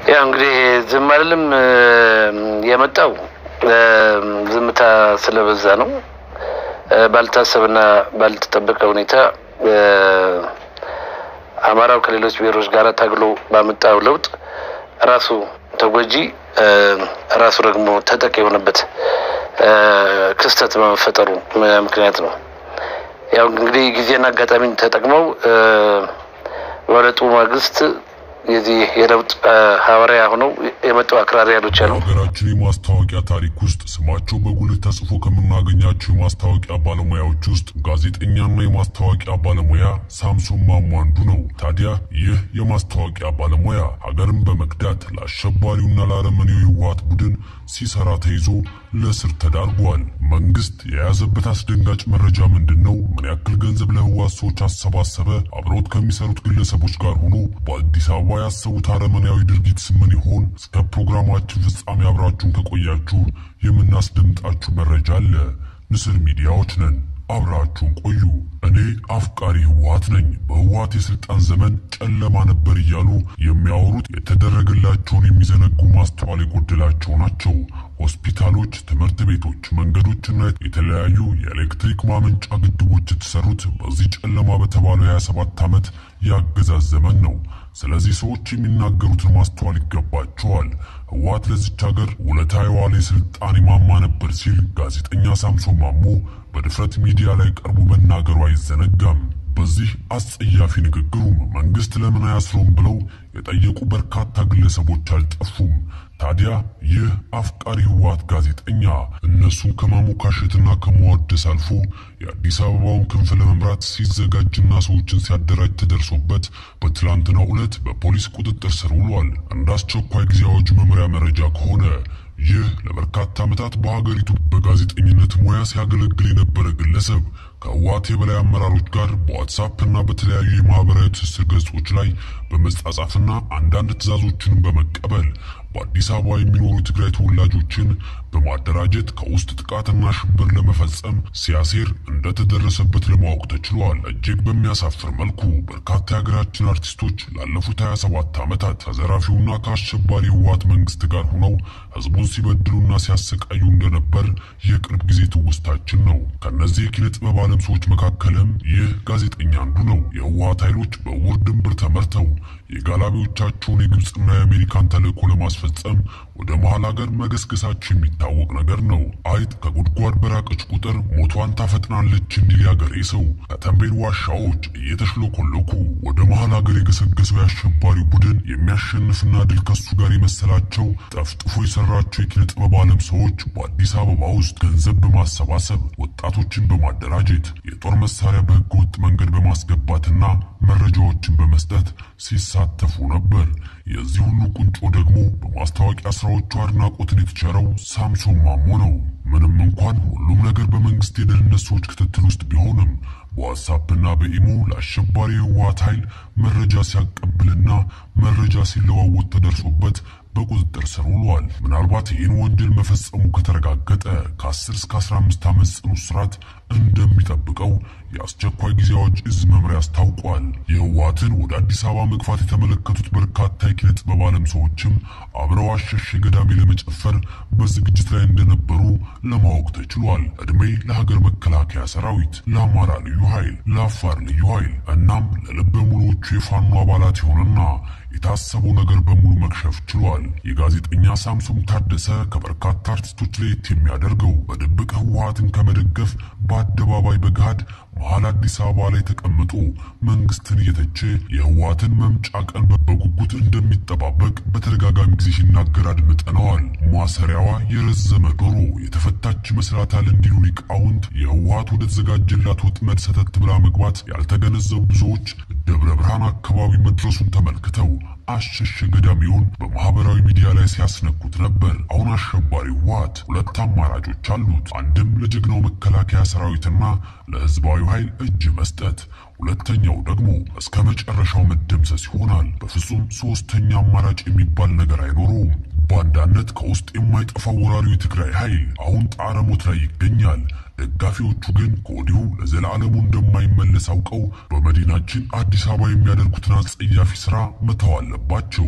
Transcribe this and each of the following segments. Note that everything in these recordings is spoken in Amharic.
ያው እንግዲህ ዝም አይደለም የመጣው ዝምታ ስለበዛ ነው። ባልታሰብና ባልተጠበቀ ሁኔታ አማራው ከሌሎች ብሔሮች ጋር ታግሎ ባመጣው ለውጥ ራሱ ተጎጂ ራሱ ደግሞ ተጠቂ የሆነበት ክስተት በመፈጠሩ ምክንያት ነው። ያው እንግዲህ ጊዜና አጋጣሚን ተጠቅመው በለጡ ማግስት የዚህ የለውጥ ሐዋርያ ሆነው የመጡ አክራሪ ኃይሎች አሉ። በሀገራችን የማስታወቂያ ታሪክ ውስጥ ስማቸው በጉልህ ተጽፎ ከምናገኛቸው የማስታወቂያ ባለሙያዎች ውስጥ ጋዜጠኛና የማስታወቂያ ባለሙያ ሳምሶን ማሞ አንዱ ነው። ታዲያ ይህ የማስታወቂያ ባለሙያ ሀገርን በመክዳት ለአሸባሪውና ለአረመኔው የህወሓት ቡድን ሲሰራ ተይዞ ለእስር ተዳርጓል። መንግስት የያዘበት አስደንጋጭ መረጃ ምንድን ነው? ምን ያክል ገንዘብ ለህወሓት ሰዎች አሰባሰበ? አብረውት ከሚሰሩት ግለሰቦች ጋር ሆኖ በአዲስ አበባ ያሰቡት አረመኔያዊ ድርጊት ምን ይሆን? እስከ ፕሮግራማችን ፍጻሜ አብራችሁን ከቆያችሁ የምናስደምጣችሁ መረጃ አለ። ንስር ሚዲያዎች ነን። አብራችሁን ቆዩ። እኔ አፍቃሪ ህወሓት ነኝ። በህወሓት የስልጣን ዘመን ጨለማ ነበር እያሉ የሚያወሩት የተደረገላቸውን የሚዘነጉ ማስተዋል የጎደላቸው ናቸው። ሆስፒታሎች፣ ትምህርት ቤቶች፣ መንገዶችና የተለያዩ የኤሌክትሪክ ማመንጫ ግድቦች የተሰሩት በዚህ ጨለማ በተባለው የ27 ዓመት የአገዛዝ ዘመን ነው። ስለዚህ ሰዎች የሚናገሩትን ማስተዋል ይገባቸዋል። ህወሓት ለዚች ሀገር ውለታ የዋለ የስልጣኔ ማማ ነበር ሲል ጋዜጠኛ ሳምሶን ማሞ በድፍረት ሚዲያ ላይ ቀርቦ መናገሩ አይዘነጋም። በዚህ አስጸያፊ ንግግሩም መንግስት ለምን አያስረውም ብለው የጠየቁ በርካታ ግለሰቦች አልጠፉም። ታዲያ ይህ አፍቃሪ ህወሓት ጋዜጠኛ እነሱን ከማሞካሸትና ከመዋደስ አልፎ የአዲስ አበባውን ክንፍ ለመምራት ሲዘጋጅና ሰዎችን ሲያደራጅ ተደርሶበት በትላንትናው ዕለት በፖሊስ ቁጥጥር ስር ውሏል። እንደ አስቸኳይ ጊዜ አዋጅ መምሪያ መረጃ ከሆነ ይህ ለበርካታ ዓመታት በሀገሪቱ በጋዜጠኝነት ሙያ ሲያገለግል የነበረ ግለሰብ ከህወሓት የበላይ አመራሮች ጋር በዋትሳፕ እና በተለያዩ የማህበራዊ ትስስር ገጾች ላይ በመጻጻፍና አንዳንድ ትዕዛዞችንም በመቀበል በአዲስ አበባ የሚኖሩ የትግራይ ተወላጆችን በማደራጀት ከውስጥ ጥቃትና ሽብር ለመፈጸም ሲያሴር እንደተደረሰበት ለማወቅ ተችሏል። እጅግ በሚያሳፍር መልኩ በርካታ የሀገራችን አርቲስቶች ላለፉት 27 ዓመታት ከዘራፊውና ከአሸባሪ ህወሓት መንግስት ጋር ሆነው ህዝቡን ሲበድሉና ሲያሰቃዩ እንደነበር የቅርብ ጊዜ ትውስታችን ነው። ከእነዚህ የኪነ ጥበብ ዓለም ሰዎች መካከልም ይህ ጋዜጠኛ አንዱ ነው። የህወሓት ኃይሎች በውር ድንብር ተመርተው የጋላቢዎቻቸውን የግብፅና የአሜሪካን ተልእኮ ለማስፈጸም ወደ መሀል ሀገር መገስገሳቸው የሚታወቅ ነገር ነው። አይጥ ከጉድጓድ በራቀች ቁጥር ሞቷን ታፈጥናለች እንዲል ያገሬ ሰው ከተንቤን ዋሻዎች እየተሽለኮለኩ ወደ መሀል ሀገር የገሰገሰው የአሸባሪው ቡድን የሚያሸንፍና ድል ከሱ ጋር የመሰላቸው ጠፍጥፎ የሰራቸው የኪነ ጥበብ ዓለም ሰዎች በአዲስ አበባ ውስጥ ገንዘብ በማሰባሰብ ወጣቶችን በማደራጀት የጦር መሳሪያ በህገ ወጥ መንገድ በማስገባትና መረጃዎችን በመስጠት ሲሳተፉ ነበር። የዚህ ሁሉ ቁንጮ ደግሞ በማስታወቂያ ስራዎቹ አድናቆትን የተቸረው ሳምሶን ማሞ ነው። ምንም እንኳን ሁሉም ነገር በመንግስት የደህንነት ሰዎች ክትትል ውስጥ ቢሆንም በዋትሳፕና በኢሞ ለአሸባሪ የህወሓት ኃይል መረጃ ሲያቀብልና መረጃ ሲለዋወጥ ተደርሶበት በቁጥጥር ስር ውሏል። ምናልባት ይህን ወንጀል መፈጸሙ ከተረጋገጠ ከ10 እስከ 15 ዓመት ጽኑ እስራት እንደሚጠብቀው የአስቸኳይ ጊዜ አዋጅ እዝ መምሪያ አስታውቋል። የህወሓትን ወደ አዲስ አበባ መግፋት የተመለከቱት በርካታ የኪነ ጥበብ ዓለም ሰዎችም አብረው አሸሼ ገዳሜ ለመጨፈር በዝግጅት ላይ እንደነበሩ ለማወቅ ተችሏል። ዕድሜ ለሀገር መከላከያ ሰራዊት፣ ለአማራ ልዩ ኃይል፣ ለአፋር ልዩ ኃይል እናም ለልበ ሙሉዎቹ የፋኖ አባላት የሆነና የታሰበው ነገር በሙሉ መክሸፍ ችሏል። የጋዜጠኛ ሳምሶን ታደሰ ከበርካታ አርቲስቶች ለየት የሚያደርገው በድብቅ ህወሓትን ከመደገፍ በአደባባይ በገሃድ መሀል አዲስ አበባ ላይ ተቀምጦ መንግስትን እየተቸ የህወሓትን መምጫ ቀን በጉጉት እንደሚጠባበቅ በተደጋጋሚ ጊዜ ሲናገር አድምጠነዋል። ማሰሪያዋ የረዘመ ዶሮ የተፈታች ይመስላታል እንዲሉ ሊቃውንት የህወሓት ወደ ተዘጋጀላት ወጥመድ ሰተት ብላ መግባት ያልተገነዘቡ ብዙዎች ደብረ ብርሃን አካባቢ መድረሱን ተመልክተው አሸሸ ገዳሚውን በማህበራዊ ሚዲያ ላይ ሲያስነኩት ነበር። አሁን አሸባሪ ህወሓት ሁለት አማራጮች አሉት። አንድም ለጀግናው መከላከያ ሰራዊትና ለህዝባዊ ኃይል እጅ መስጠት፣ ሁለተኛው ደግሞ እስከ መጨረሻው መደምሰስ ይሆናል። በፍጹም ሶስተኛ አማራጭ የሚባል ነገር አይኖረውም። ባንዳነት ከውስጥ የማይጠፋው ወራሪው የትግራይ ኃይል አሁን ጣረ ሞት ላይ ይገኛል። ደጋፊዎቹ ግን ከወዲሁ ለዘላለሙ እንደማይመለስ አውቀው በመዲናችን አዲስ አበባ የሚያደርጉትን አጸያፊ ስራ መተው አለባቸው።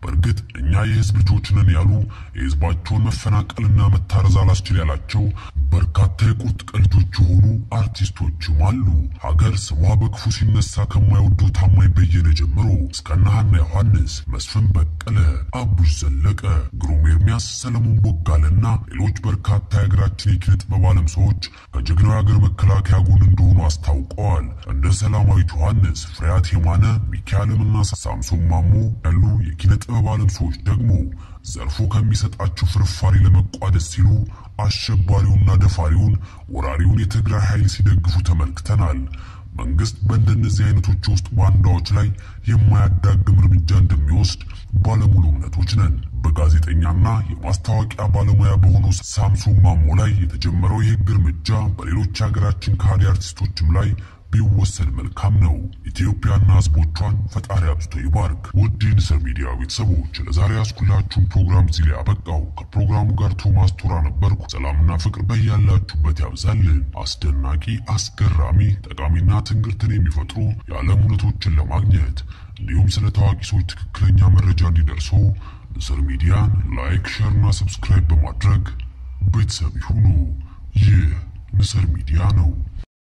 በእርግጥ እኛ የህዝብ ልጆች ነን ያሉ የህዝባቸውን መፈናቀልና መታረዝ አላስችል ያላቸው በርካታ የቁርጥ ቀን ልጆች የሆኑ አርቲስቶችም አሉ። ሀገር ስሟ በክፉ ሲነሳ ከማይወዱ ታማኝ በየነ ጀምሮ እስከነ ሀና ዮሐንስ፣ መስፍን በቀለ፣ አቡሽ ዘለቀ፣ ግሩም ኤርሚያስ፣ ሰለሞን ቦጋለና ሌሎች በርካታ የሀገራችን የኪነ ጥበብ ዓለም ሰዎች ከጀግናው የሀገር መከላከያ ጎን እንደሆኑ አስታውቀዋል። እንደ ሰላማዊት ዮሐንስ፣ ፍሬያት የማነ፣ ሚካኤልምና ሳምሶን ማሞ ያሉ የኪነ ጥበብ ዓለም ሰዎች ደግሞ ዘርፉ ከሚሰጣቸው ፍርፋሪ ለመቋደስ ሲሉ አሸባሪውና ደፋሪውን ወራሪውን የትግራይ ኃይል ሲደግፉ ተመልክተናል። መንግስት በእንደነዚህ አይነቶች ውስጥ ባንዳዎች ላይ የማያዳግም እርምጃ እንደሚወስድ ባለሙሉ እምነቶች ነን። በጋዜጠኛና የማስታወቂያ ባለሙያ በሆነው ሳምሶን ማሞ ላይ የተጀመረው የህግ እርምጃ በሌሎች የሀገራችን ከሃዲ አርቲስቶችም ላይ ቢወሰድ መልካም ነው። ኢትዮጵያና ህዝቦቿን ፈጣሪ አብዝቶ ይባርክ። ውድ የንስር ሚዲያ ቤተሰቦች ለዛሬ ያስኩላችሁን ፕሮግራም እዚህ ላይ አበቃው። ከፕሮግራሙ ጋር ቶማስ ቶራ ነበርኩ። ሰላምና ፍቅር በያላችሁበት ያብዛልን። አስደናቂ፣ አስገራሚ፣ ጠቃሚና ትንግርትን የሚፈጥሩ የዓለም እውነቶችን ለማግኘት እንዲሁም ስለ ታዋቂ ሰዎች ትክክለኛ መረጃ እንዲደርሱ ንስር ሚዲያን ላይክ፣ ሸር እና ሰብስክራይብ በማድረግ ቤተሰብ ይሁኑ። ይህ ንስር ሚዲያ ነው።